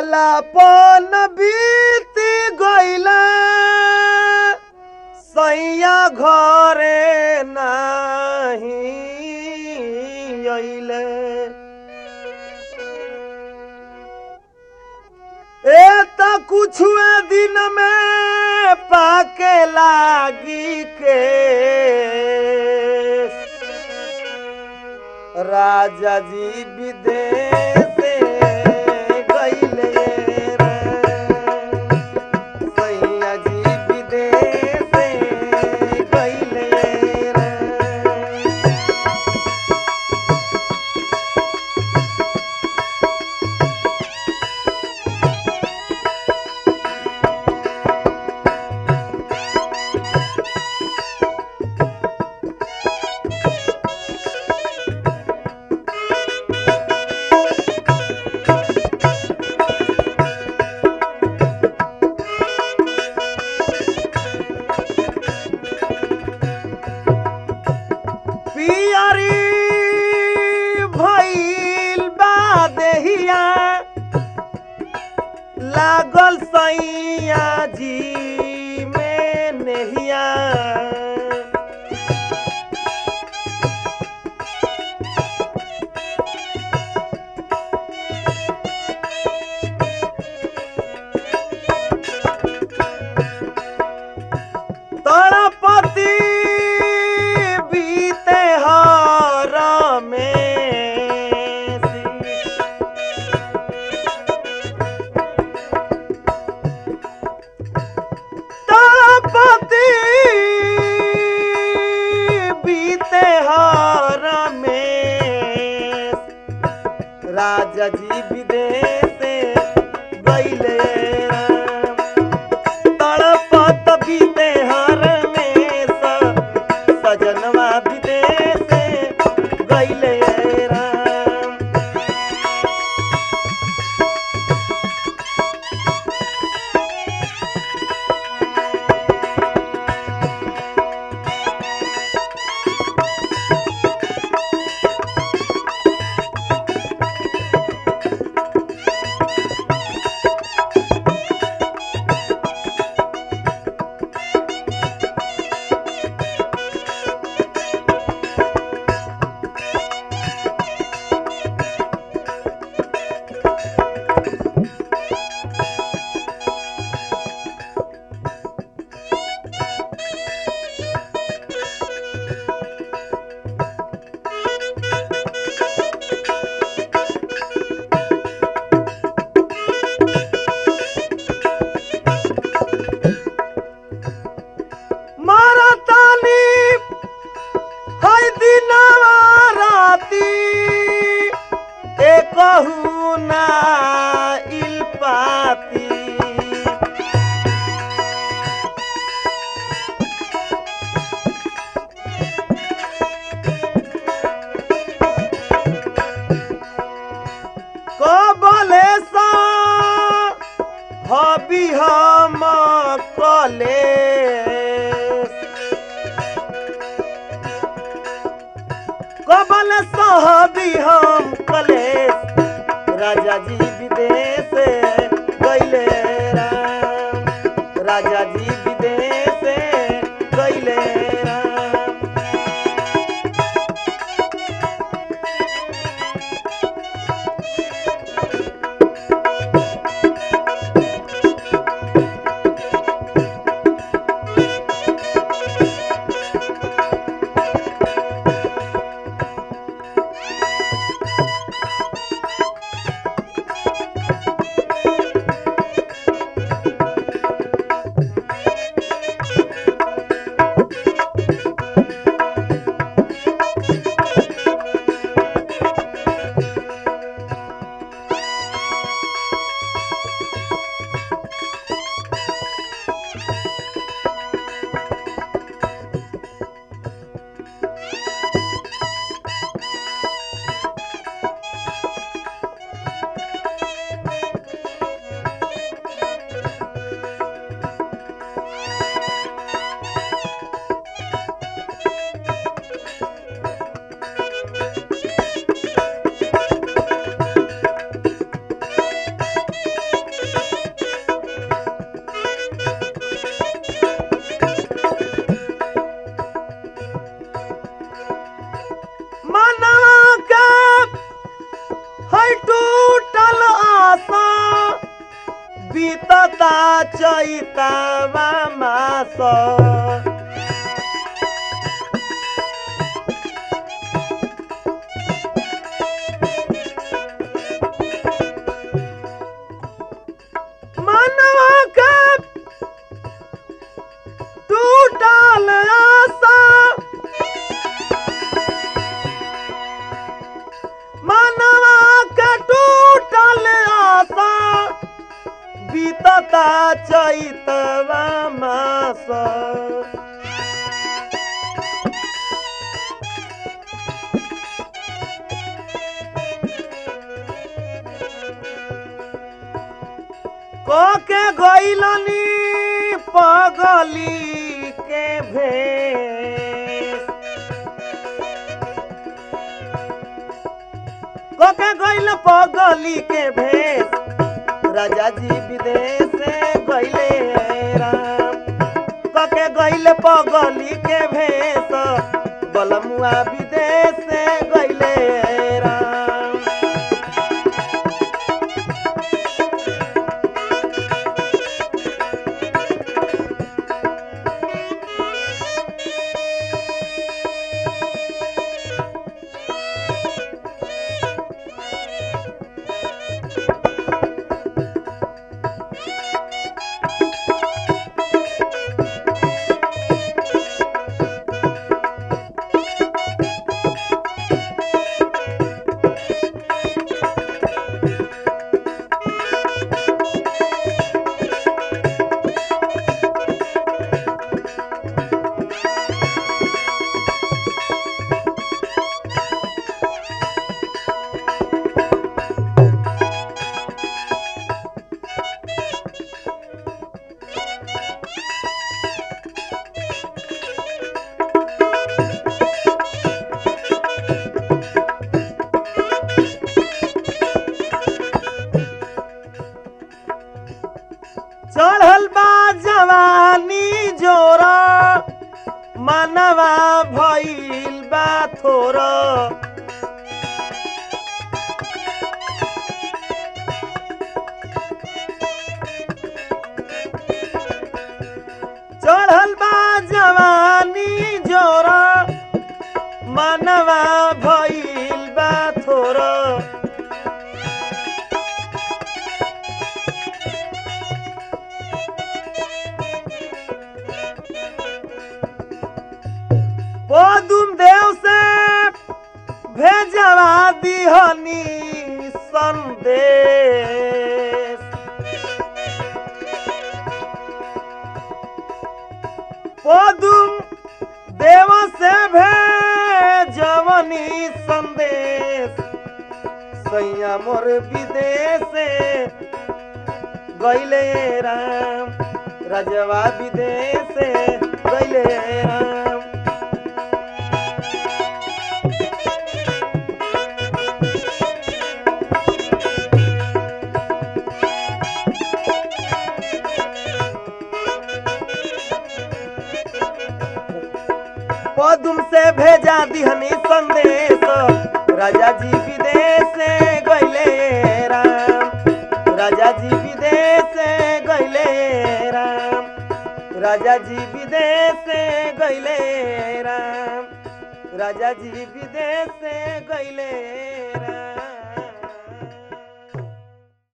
बालापन बीत गईला सैया घरे नाही अइले ए त कुछ दिन में पाके लागी के राजा जी विदेश गईले रे सैया जी विदेश गईले रे पियरी भइल बा देहिया लागल सैया जी में नेहिया तड़पति बीते हर में तड़पति बीते हर में राजा जी विदेश गईले राम तड़पत बीते हर में स- सजनवा विदेश गईले राम मारतानी है दिनवा राती एकहु ना इल पाती कबले सा हबी हम कले कबल सहबी हम कलेश राजा जी विदेश गईले राम राजा जी विदेश गईले राम बीतता चैतवा मास मनवा के टूटल आशा मनवा के टूटल आशा बीतता चैतवा मास के गैलनी पगली के भेष कोके गइल पगली के भेष राजा जी विदेश से गइले राम कोके गइल पगली के भेष बलमुआ विदेश से गइले राम चढ़ल बा जवानी जोरा मनवा भइल बा थोरा चढ़ल बा जवानी जोरा मनवा भइल बा थोरा पदुम देव से भेजवा दिहनी संदेश पदुम देव से भेजवनी संदेश सैया मोर विदेश से गैले राम रजवा विदेश से गैले राम पदुम से भेजा दिहनी संदेश राजा जी विदेश से गैले राम राजा जी विदेश से गैले राम राजा जी विदेश से गैले राम राजा जी विदेश से गैले राम